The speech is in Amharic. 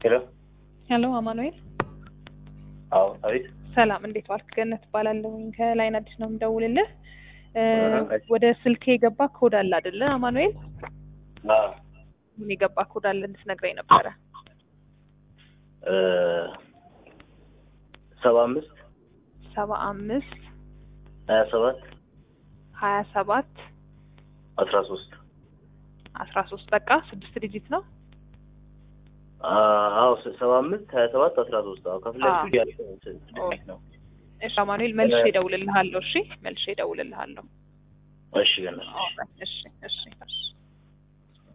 ሄሎ ሄሎ አማኑኤል አዎ አቤት ሰላም እንዴት ዋልክ? ገነት እባላለሁኝ ከላይን አዲስ ነው የምደውልልህ። እ አሃ፣ እሺ። ወደ ስልክ የገባ ኮድ አለ አይደለ አማኑኤል? አዎ ምን የገባ ኮድ አለ እንድትነግረኝ ነበረ። እ ሰባ አምስት ሰባ አምስት ሀያ ሰባት ሀያ ሰባት አስራ ሶስት አስራ ሶስት በቃ ስድስት ዲጂት ነው። አዎ ሰባ አምስት ሀያ ሰባት አስራ ሶስት አዎ ከፊት አዎ። ለፊቱ ያለው ስድስት ነው። እሺ አማኑኤል መልሼ እደውልልሃለሁ። እሺ መልሼ እደውልልሃለሁ። እሺ ገነት እሺ እሺ እሺ